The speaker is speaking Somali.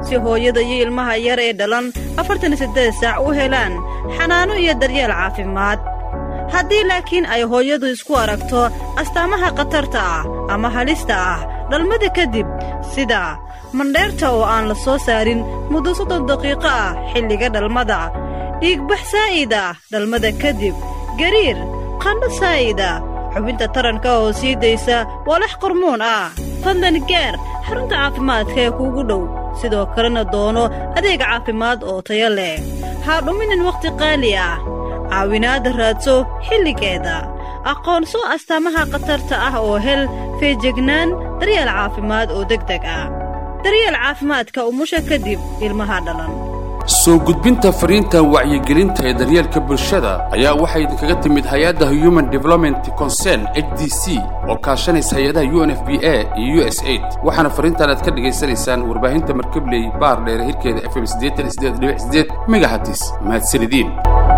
si hooyada iyo ilmaha yar ee dhalan afartan iyo siddeed saac u helaan xanaano iyo daryeel caafimaad haddii laakiin ay hooyadu isku aragto astaamaha khatarta ah ama halista ah dhalmada kadib sida mandheerta oo aan la soo saarin muddo soddon daqiiqo ah xilliga dhalmada dhiigbax saa'id ah dhalmada kadib gariir qandho saa'id ah xubinta taranka oo sii daysa walax qormuun ah fadlan gaar xarunta caafimaadka ee kuugu dhow sidoo kalena doono adeeg caafimaad oo tayo leh haa dhuminin wakhti qaali ah caawinaadda raadso xilligeeda aqoonso astaamaha khatarta ah oo hel feejignaan daryeel caafimaad oo degdeg ah daryeel caafimaadka umusha kadib ilmaha dhalan soo gudbinta fariinta wacyigelinta ee daryeelka bulshada ayaa waxay idinkaga timid hay-adda human development concern h d c oo kaashanaysa hay-adaha u n f b a iyo u s aid waxaana fariintan aad ka dhegaysanaysaan warbaahinta markabley baar dheere hirkeeda f m megahatis mahadsanidin